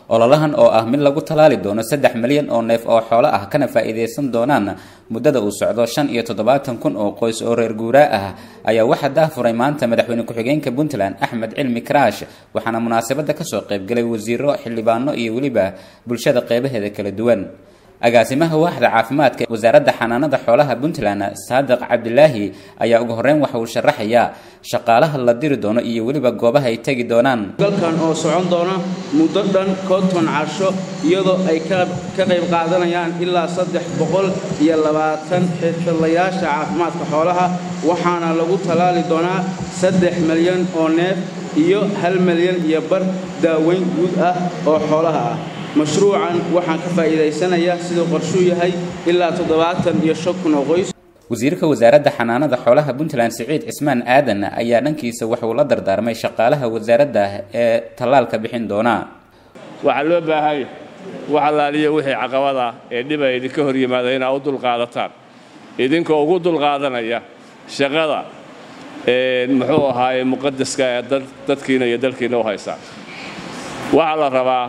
ololahan oo ah mid lagu talaali doono saddex milyan oo neef oo xoolo ah kana faa'iidaysan doonaan muddada uu socdo shan iyo toddobaatan kun oo qoys oo reer guuraa ah ayaa waxaa daafuray maanta madaxweyne ku-xigeenka puntland axmed cilmi karaash waxaana munaasabadda kasoo qaybgalay wasiiro xildhibaano iyo weliba bulshada qeybaheeda kala duwan agaasimaha waaxda caafimaadka wasaaradda xanaanada xoolaha puntland saadiq cabdilaahi ayaa ugu horeyn waxa uu sharaxayaa shaqaalaha la diri doono iyo weliba goobaha ay tegi doonaan galkan oo socon doona muddo dhan konton casho iyadoo ay ka qayb qaadanayaan ilaa saddex boqol iyo labaatan xirfadlayaasha caafimaadka xoolaha waxaana lagu tallaali doonaa saddex milyan oo neef iyo hal milyan iyo bar daaweyn guud ah oo xoolaha ah mashruucan waxaan ka faa'iidaysanaya siduu qorshuu yahay ilaa toddobaatan iyo shan kun oo qoys wasiirka wasaaradda xanaanada xoolaha puntland siciid cismaan aadan ayaa dhankiisa waxauu la dardaarmay shaqaalaha wasaaradda ee tallaalka bixin doona waxaa loo baahanya wax allaaliya wixii caqabada ee dhiba idinka hor yimaada inaa u dulqaadataan idinkoo ugu dulqaadanaya shaqada muxuu ahaaye muqadaska ee dadkiina iyo dalkiina u haysaan waxaa la rabaa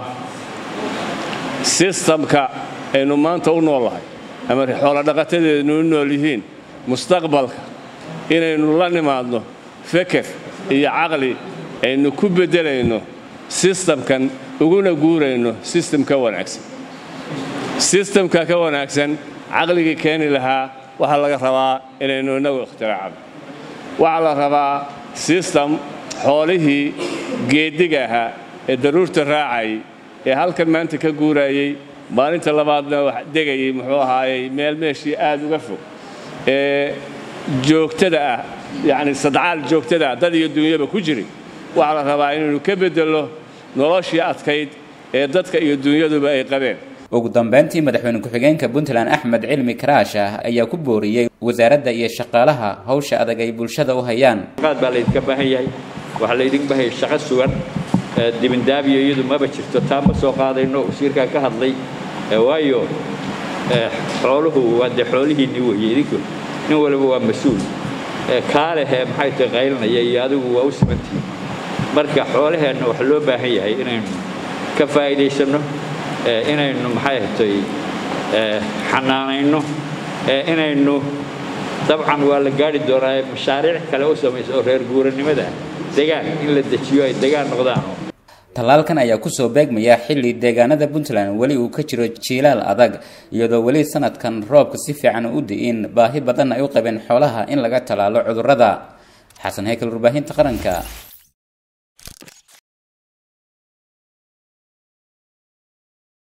sistamka aynu maanta u noolahay ama xoolodhaqatadeednu u nool yihiin mustaqbalka inaynu la nimaadno feker iyo caqli aynu ku beddelayno sistamkan uguna guurayno sistem ka wanaagsan sistamka ka wanaagsan caqligii keeni lahaa waxaa laga rabaa inaynu innagu ikhtiraacno waxaa la rabaa sistam xoolihii geeddiga ahaa ee daruurta raacayay ee halkan maanta ka guuraayey maalinta labaadna wax degayay muxuu ahaayey meel meeshii aad uga fog ee joogtada ah yacni sadcaal joogtada ah dad iyo dunyaba ku jiray waxaa la rabaa inaynu ka beddello noloshii adkayd ee dadka iyo dunyaduba ay qabeen ugu dambeyntii madaxweyne ku-xigeenka puntland axmed cilmi karaash ayaa ku booriyey wasaaradda iyo shaqaalaha hawsha adag ay bulshada u hayaan qaad baa laydinka baahan yahay waxaa laydinka baahan yahay shaqo sugan dibindaabiyo iyadu maba jirto taa ma soo qaadayno wasiirkaa ka hadlay waayo xooluhu waa dee xoolihiinni weeye idinku nin waliba waa mas-uul kaalehee maxay tahay qaylinaya iyo adigu waa u simantihiin marka xoolaheenna waxa loo baahan yahay inaynu ka faa'iidaysanno inaynu maxay hatay xanaanayno inaynu dabcan waa la gaari doonaa mashaariic kale u samaysa oo reer guuranimada ah degaan in la dejiyo ay degaan noqdaan tallaalkan ayaa kusoo beegmaya xilli deegaanada puntland weli uu ka jiro jiilaal adag iyadoo weli sanadkan roobka si fiican u di'in baahi badan ay u qabeen xoolaha in laga tallaalo cudurrada xasan heykal warbaahinta qaranka